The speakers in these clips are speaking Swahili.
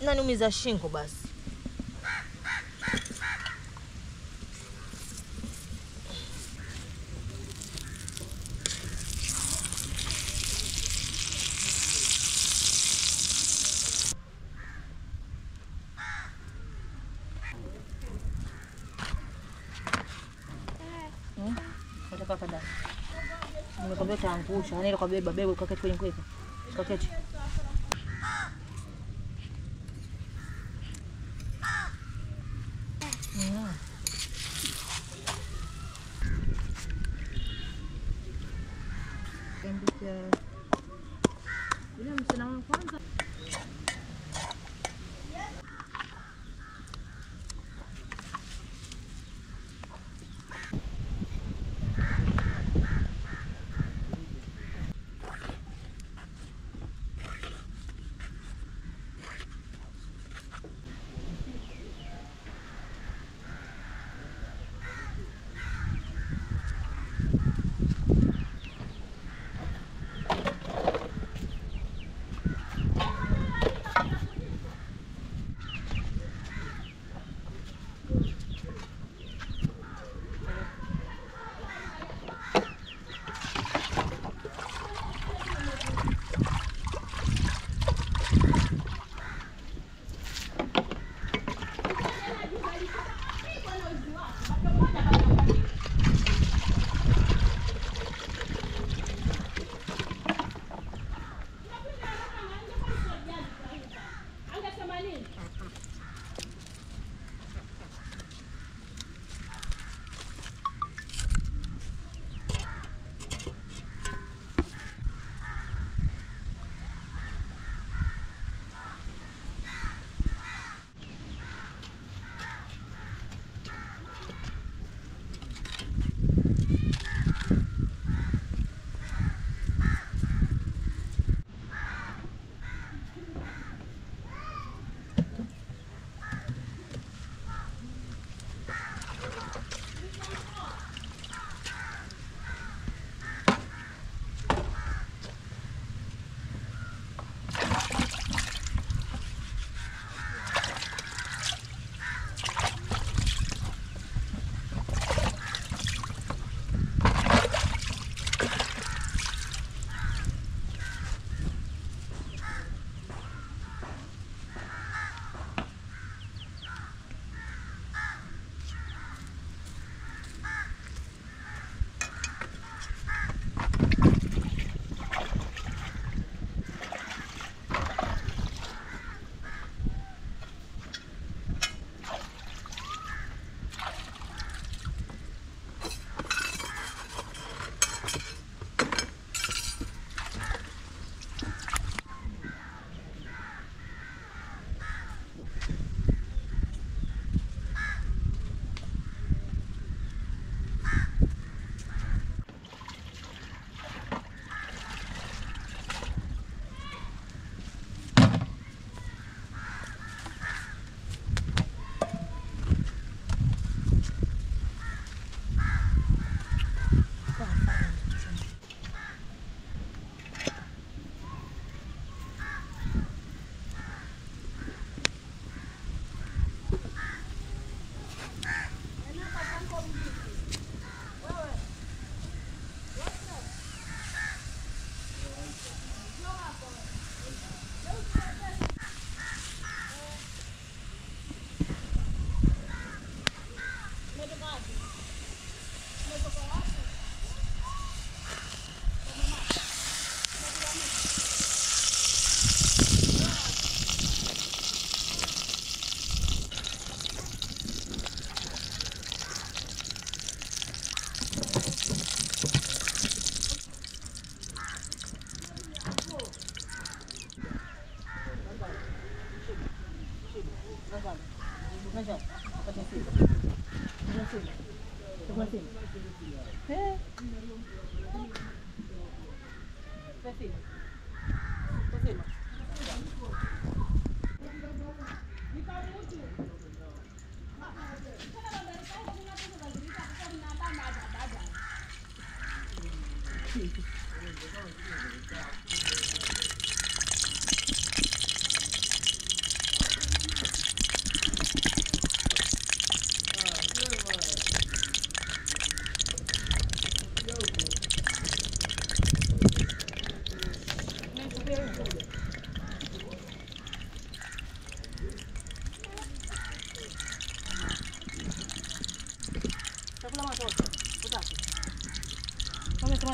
naniumiza shingo basi. Nataka kada. Nimekwambia utaangusha. Yaani ile kwa beba beba ukaketi kwenye kweka. Ukaketi. Mm. Yule msichana wa kwanza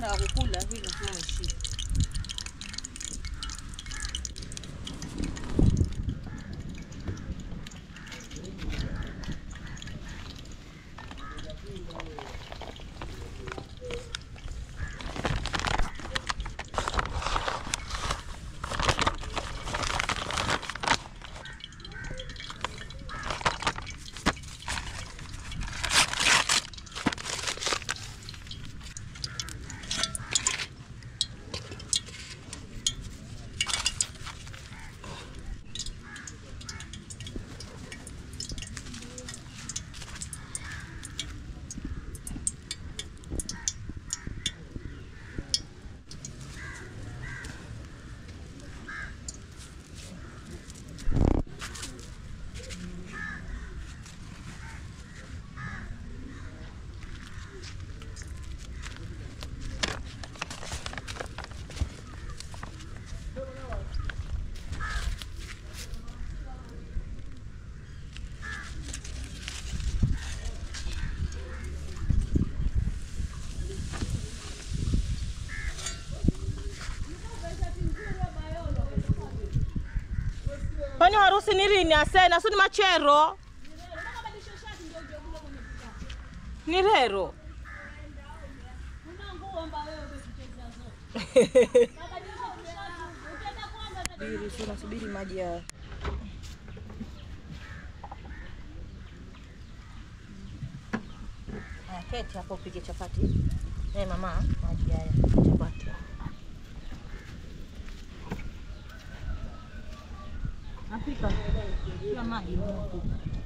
na kukula hivi nasema umeshiba. Kwani harusi ni lini asena? Si ni machero? Ni rero. Subiri, si unasubiri maji ya Aya, keti hapo upige chapati. Eh, mama, maji haya chapati. Napika. Pia maji moto.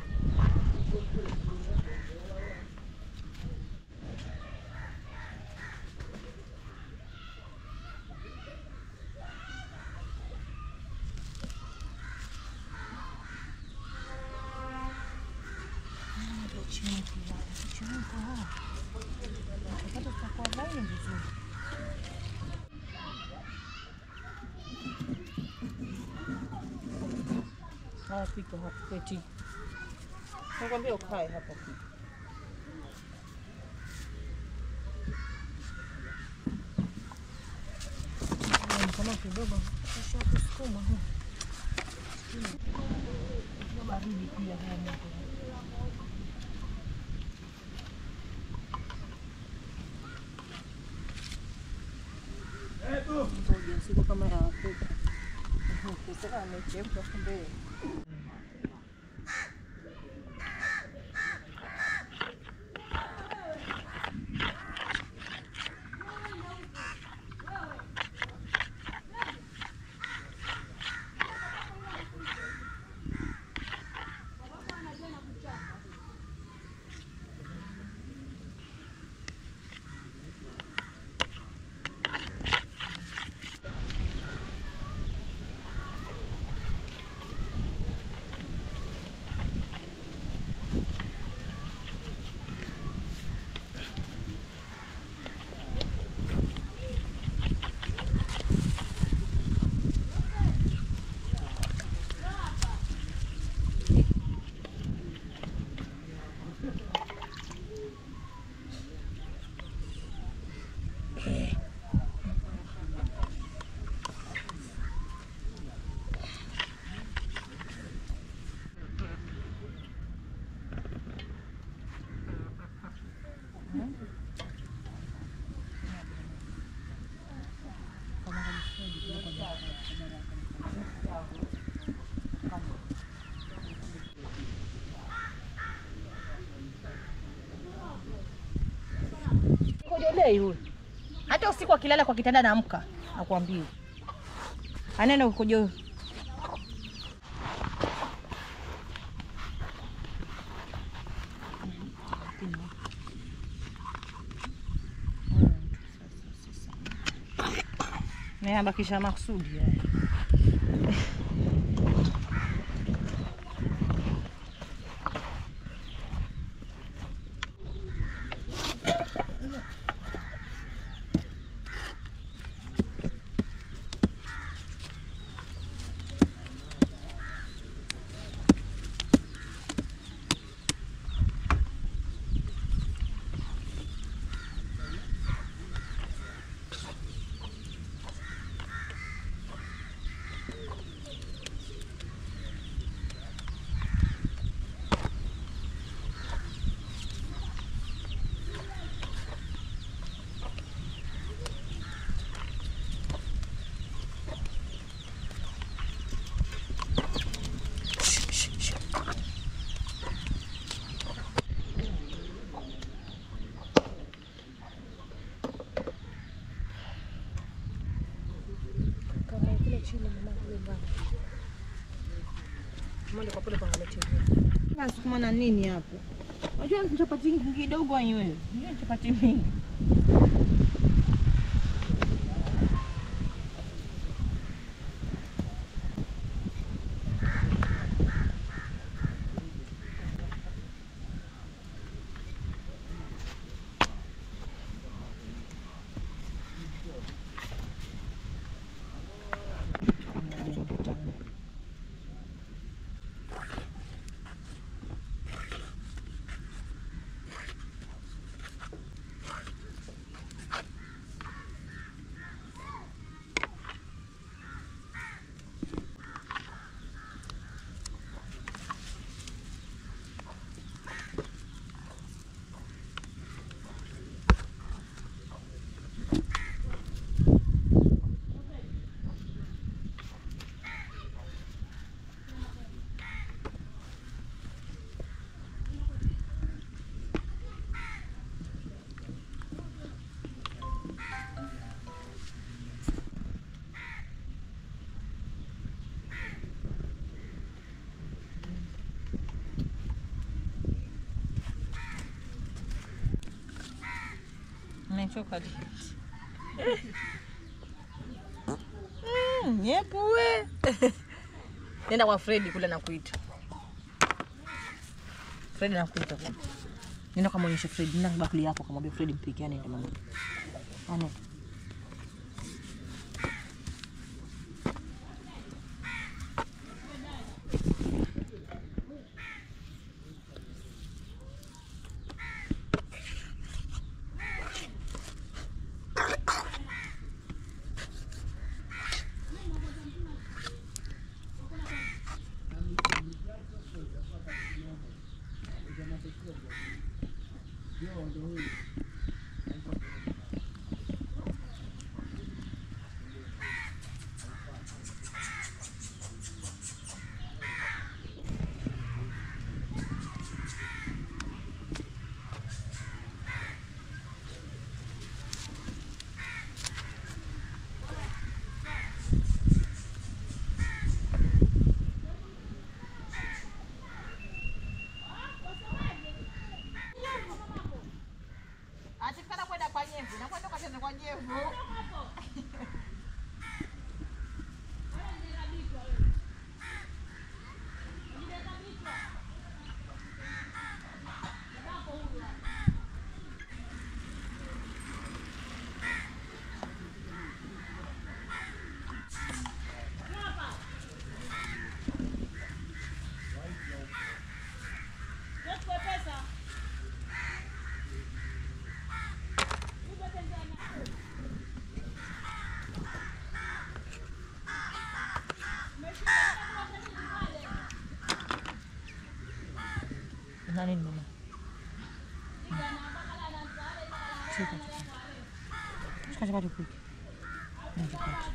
Haya, pika hapo keti. Nakwambia ukae hapo pika. Kama kidogo kisha kusukuma huu. Baridi pia haya moto. Ngoja siku kama ya Afrika. Sasa amechemka kumbe. Kojolei huyu. Hata usiku akilala kwa kitanda naamka, nakwambia. Anena ukojo. Nayabakisha maksudi haya. Mwende kwa pole kuangalia TV. Nasukuma na nini hapo? Unajua ni chapati kidogo wewe. Unajua ni chapati mingi. Nimechoka Mm, nyepue. Nenda kwa Fredi kule nakuita. Fredi nakuita kule. Nenda kamwonyeshe Fredi, nenda bakuli yako kamwambia Fredi mpikie anaenda mama. Ane. Atikana kwenda kwa nyevu, na kwenda kacheze kwa nyevu. Nani ni mama? Shika chapati. Shika chapati upike. Na chapati.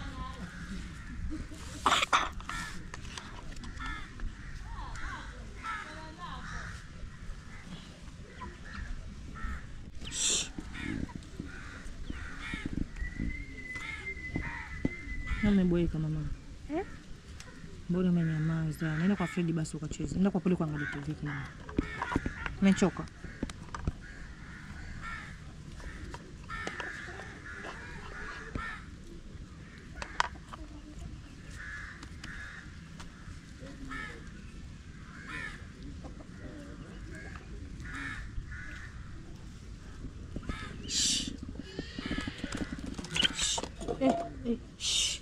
Umeboeka mama. Eh? Mbona umenyamaza? Nenda kwa Fredi basi ukacheze. Nenda kwa pole kuangalia TV kama. Umechoka. Eh, eh, shh.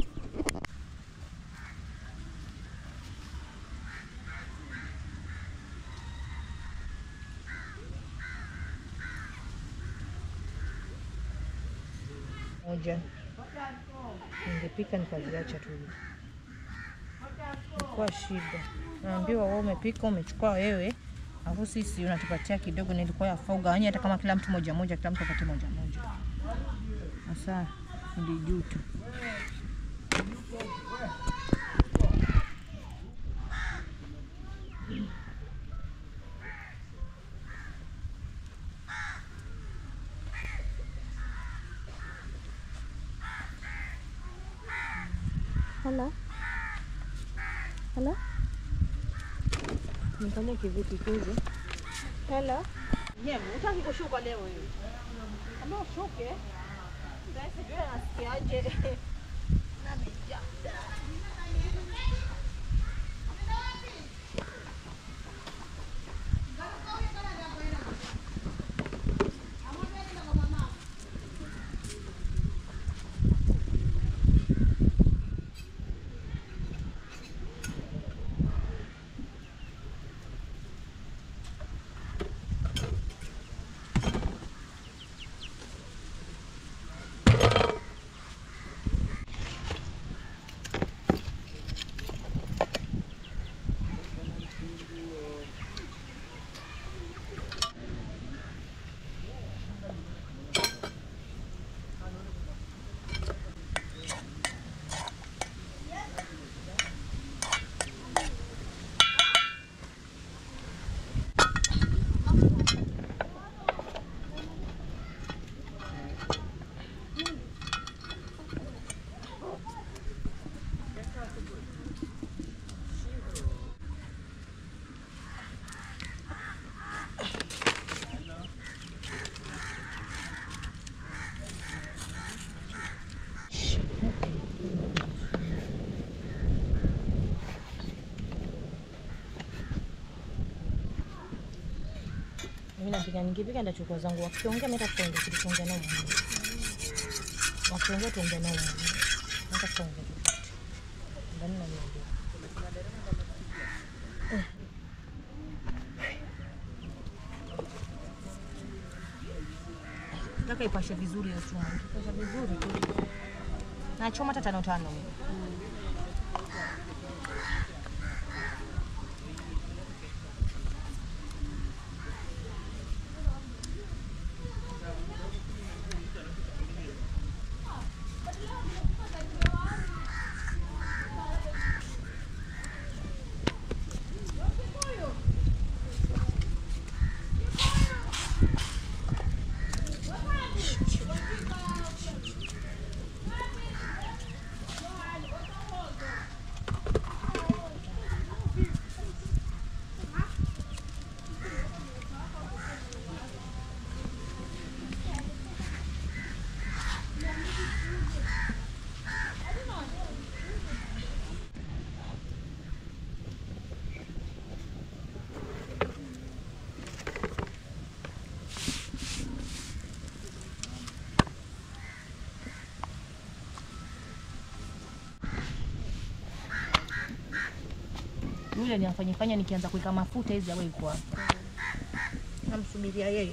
moja ningepika nikaziacha tu kwa shida. Naambiwa wewe umepika umechukua wewe, alafu sisi unatupatia kidogo, nilikuwa yafaa ugawanye hata kama kila mtu moja moja, kila mtu apate moja moja. Sasa ndi juu tu Hello? Hello? Nikalie kivipi kizi? Hello. Nyewe, utaki kushuka leo wewe. Kama ushuke, ndio sijui anasikiaje. Mimi napika nikipika ndachukua zangu wakiongea mimi nitakuongea kitu kuongea nao mwenyewe. Wakiongea tuongea nao mwenyewe. Nataka kuongea. Ndani na mimi. Nataka ipashe vizuri hiyo chuma. Ipashe vizuri tu. Na choma hata tano tano. Yule aliyafanyifanya nikianza kuweka mafuta hizi awe yuko hapo. Namsubiria yeye.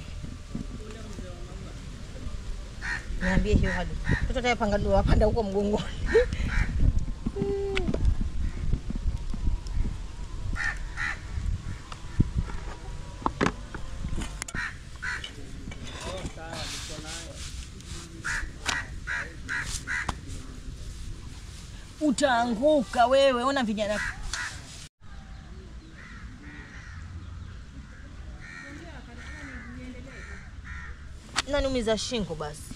Niambie hiyo hali. Mtoto atayapanga ndio wapanda huko mgongoni. Utaanguka wewe, ona vijana naniumiza shingo basi.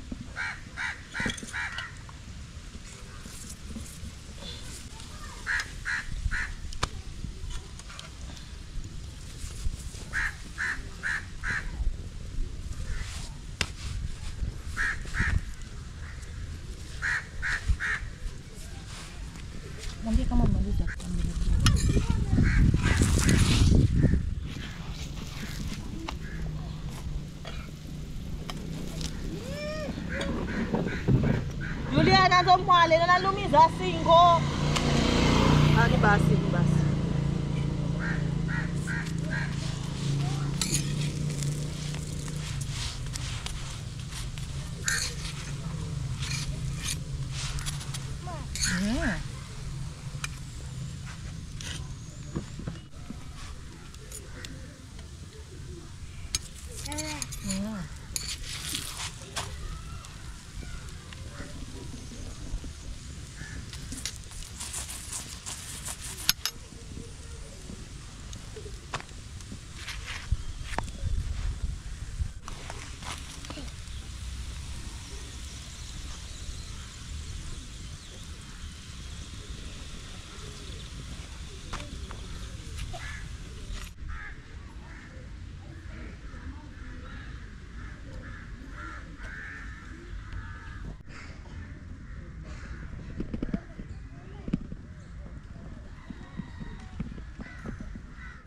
Mwambie kama mmaliza kuambia. Juliana ndo mwale na nalumiza singo. Ah, ni basi, ni basi. Mm. Mm.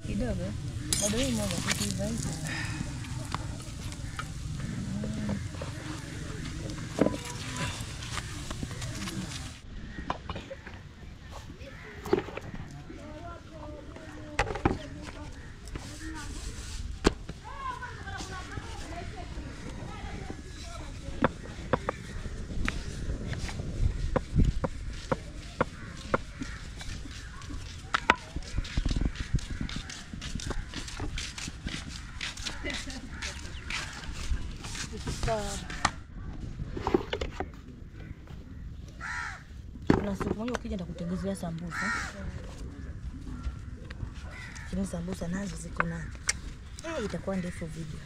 kidogo bado hii moja tukiiva hivi kuna siku moja ukija nitakutengenezea sambusa lakini sambusa nazo ziko na eh, itakuwa ndefu video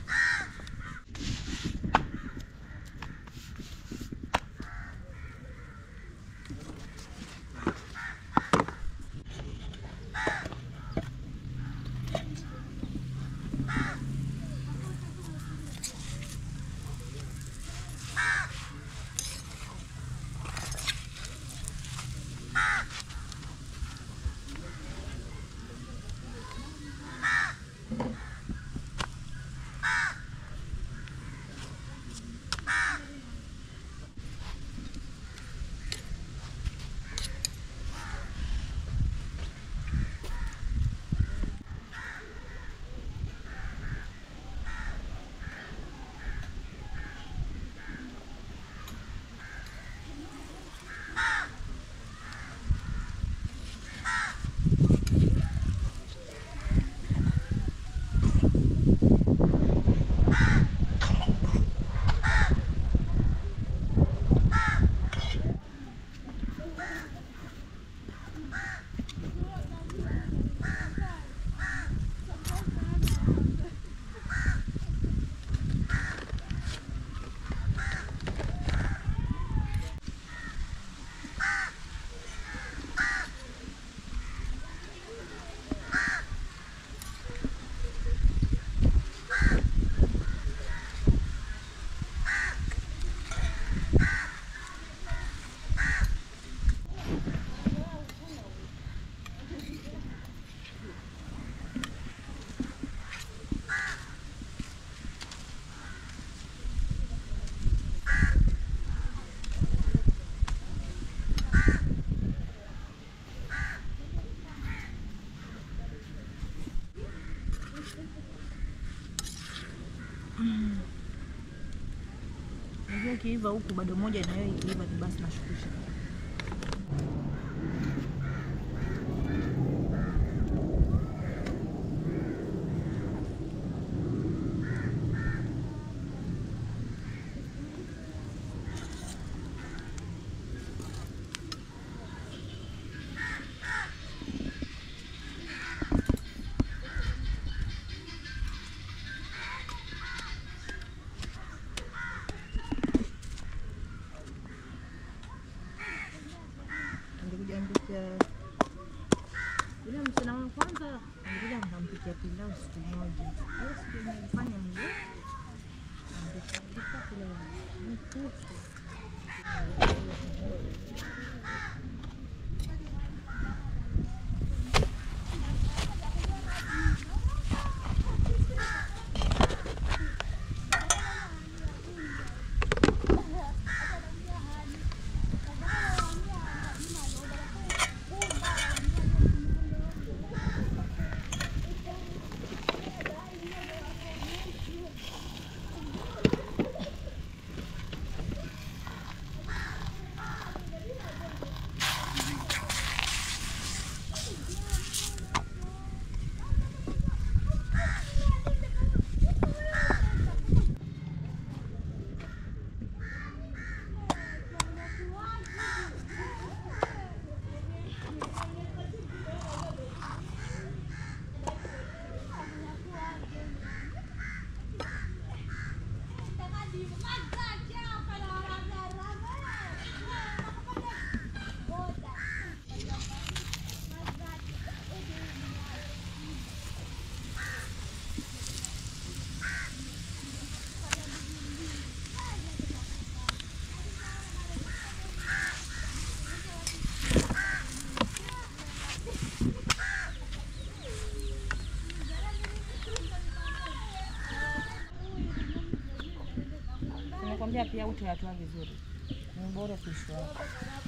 Unajua ikiiva huku bado moja na wewe ikiiva ni basi nashukisha. Nilikuja mpikia yule msichana wa kwanza, nilikuja nikampikia pilau siku moja. Hiyo siku nilifanya mzuri. Nilipika pilau mkufu. Nakwambia pia utayatoa vizuri, ni bora kuishi wako.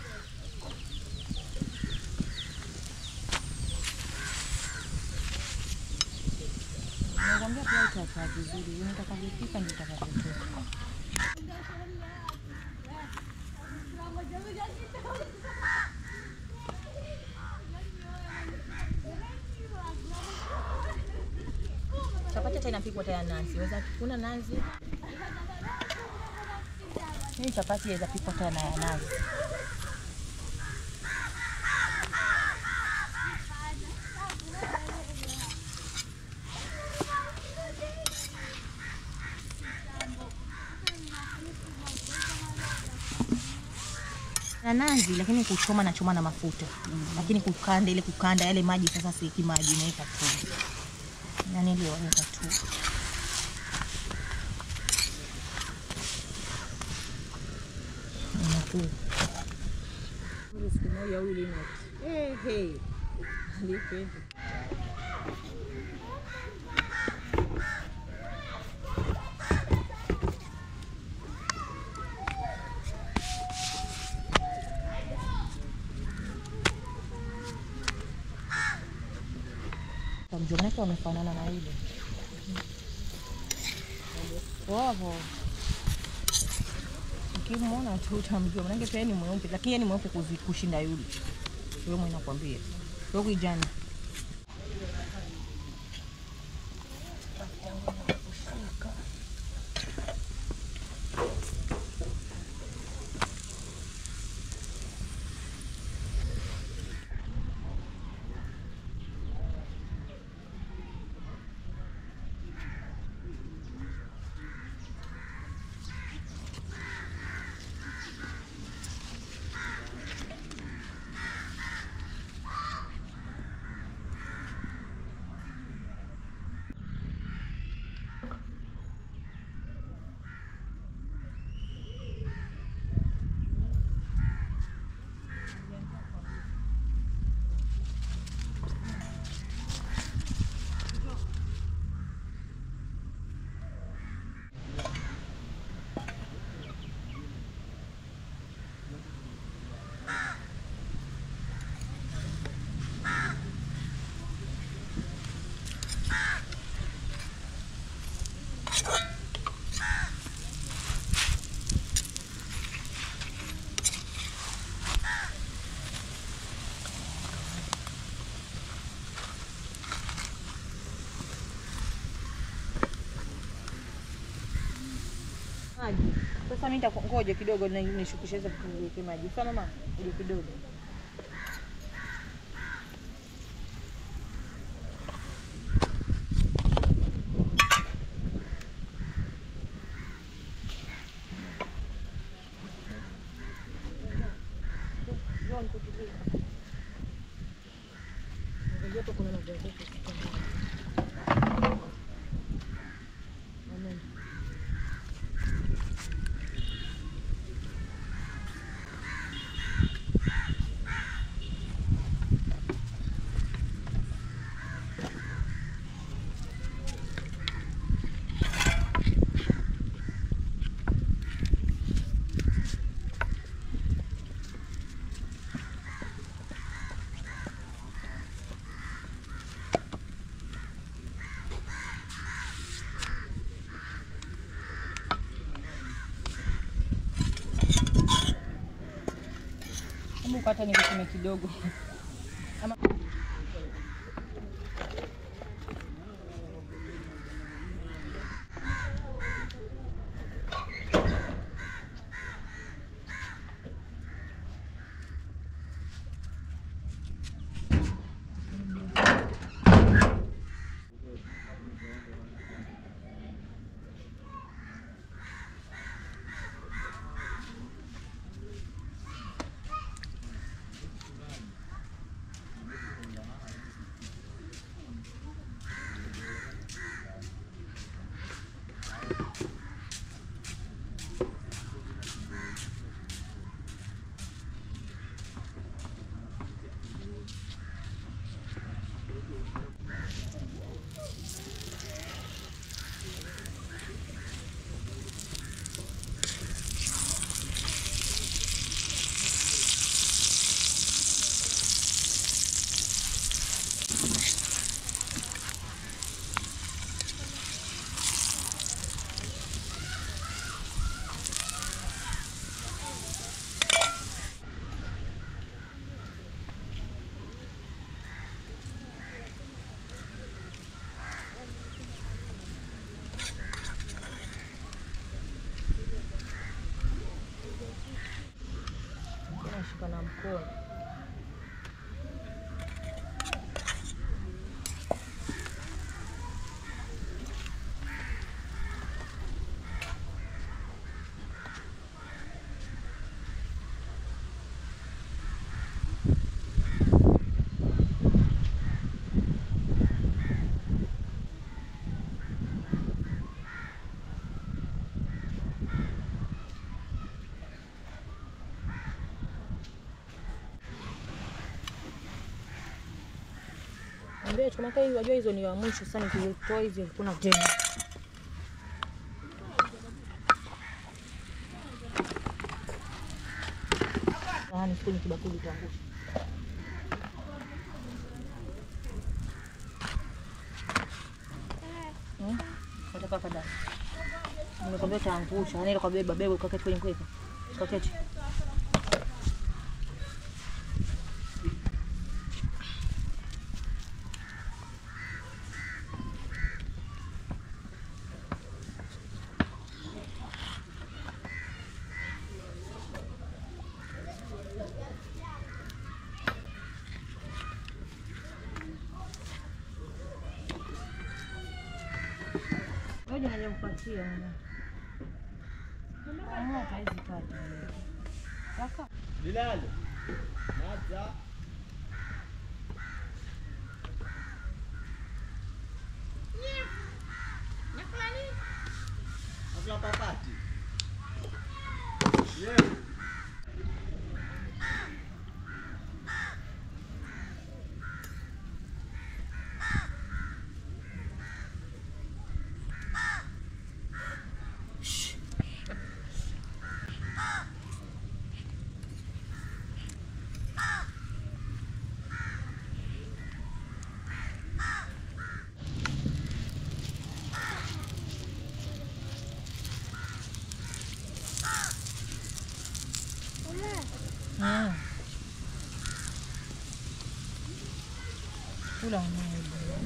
Nakwambia pia utayatoa vizuri, nitakavyopika ndio itakavyotoka. Chapati hata inapikwa tayari nazi. Weza kuna nazi. Hii chapati inaweza pikwa tayari na ya nazi. na nazi lakini kuchoma na choma na mafuta lakini kukanda ile kukanda yale maji sasa sieki maji naweka tu yani ndio weka tu Inakuwa. siku moja huyu Linux eh hey alipenda Mjomba wake wamefanana na ile wavo, ukimwona tu utamjua, manake pia ni mweupe, lakini yeye ni mweupe kuzi- kushinda yule. Wewe mwenye nakwambia wewe kijana maji. Sasa mimi nitangoja kidogo na nishukishe hizo niweke maji. Sasa mama, ngoja kidogo. Hebu kata nikiseme kidogo. Ama jikoni. Ambia kama kai wajua hizo ni wa mwisho sana nikitoa hizi kuna tena. Sahani kwenye kibakuli tuangusha. Hmm? Nataka kada. Nimekwambia taangusha. Yaani ile kwa beba beba ukaketi kwenye kweka. Ukaketi. Ngoja naja kupatia mwana. Ah, haizi kata. Kaka. Bilal. Naza. Nakula papati. Yeah. Mm. Kula unayo.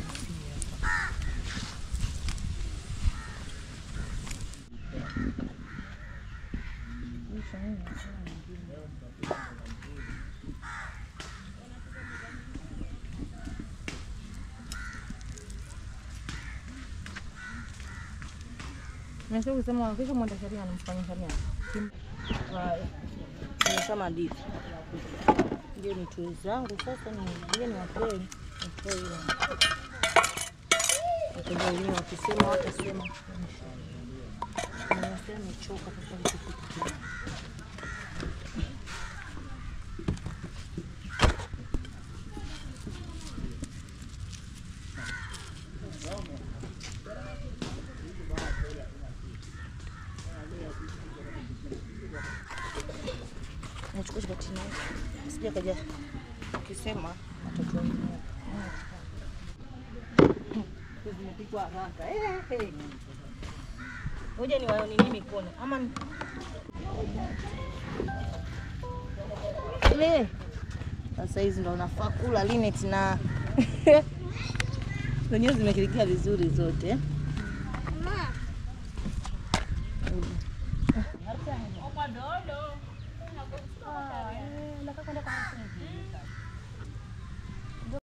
Nasio kusema kesho mwenda sheria anamfanya sheria. Haya. Nimesema ndivyo. Ndio ni tui zangu sasa ni ndio ni wapee. Nitoe ile. Wateja wenyewe wakisema watasema. Nimesema nimechoka sasa nikipika. Nachukua chapati na sija kaja ukisema watoto wenyewe. Zimepikwa haraka. Eh, eh. Ngoja ni waone nini mikono ama ni- Le. Sasa hizi ndo unafaa kula limit na zenyewe zimekilikia vizuri zote.